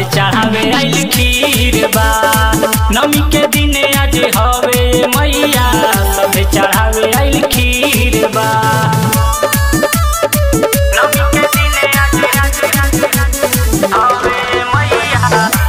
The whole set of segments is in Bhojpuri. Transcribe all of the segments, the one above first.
सभे चढ़ावे आइल खीर बा नमी के दिने आज हवे मैया सभे चढ़ावे आइल खीर बा नमी के दिने आज हवे मैया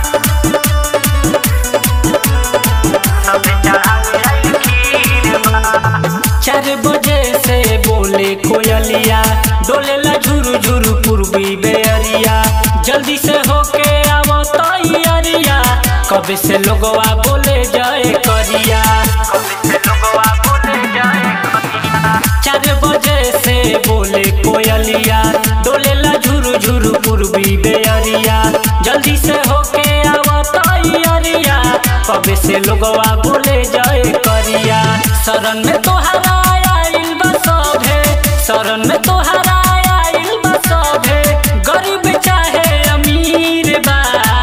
सभे चढ़ावे आइल खीर बा चार बजे से बोले कोयलिया डोलेला झुरु झुरु पूर्वी बेअरिया जल्दी से होके आवो तैयारिया कबे से लोगवा बोले जाए करिया कबे से लोगवा बोले जाए करिया चार बजे से बोले कोयलिया डोलेला झुरु झुरु पूर्वी बेअरिया जल्दी से होके आवो तैयारिया कबे से लोगवा बोले जाए करिया शरण में तोहरा आइल बा सभे शरण में तोहरा आइल बा सभे गरीब चाहे अमीर बा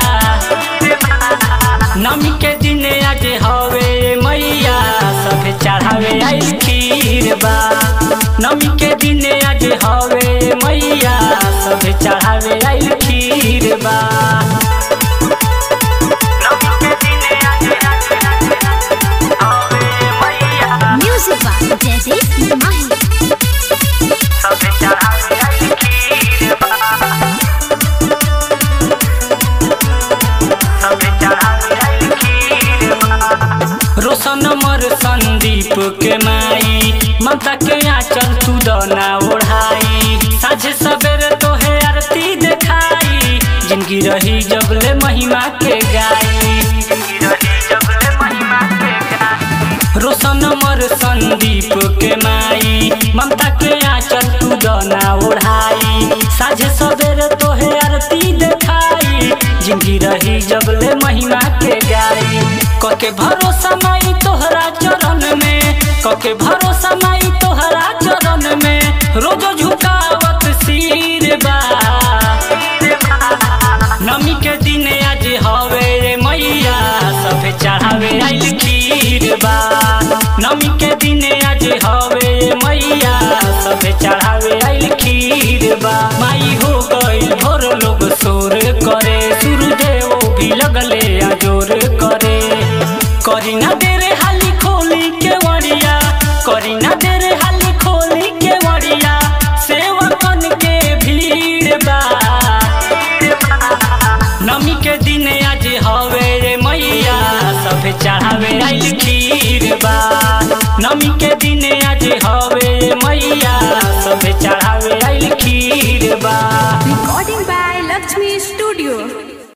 नमी के दिन आज हवे मैया सभे चढ़ावे आइल खीर बा नमी के दिन आज हवे मैया सभे चढ़ावे आइल खीर बा Music by Jaideep Mahi. रोशन मर संदीप के माई ममता के आंचल तू दना ओढ़ाई साझे सवेरे तोहे आरती देखाई जिंदगी रही जबले महिमा के गाई जिंदगी रही जबले महिमा के गाई रोशन मर संदीप के माई ममता के आंचल तू दना ओढ़ाई साझे सवेरे तोहे आरती देखाई जिंदगी रही जबले महिमा के गाई कके भरोसा माई तोहरा चरण में कके भरोसा माई तोहरा चरण में रोज झुकावत सिर बा नमी के दिन आज हवे रे मैया सभे चढ़ावे आइल खीर बा नमी के दिन आज हवे रे मैया सभे चढ़ावे आइल खीर बा माई हो गइल भोर लोग शोर करे सूर्यदेव भी लगले आजोर करे करी ना देरे हाली खोली के वड़िया करी ना देरे हाली खोली के वड़िया सेवकन के भीड़ बा नमी के दिन आज हवे रे मैया सभे चढ़ावे आइल खीर बा नमी के दिन आज हवे रे मैया सभे चढ़ावे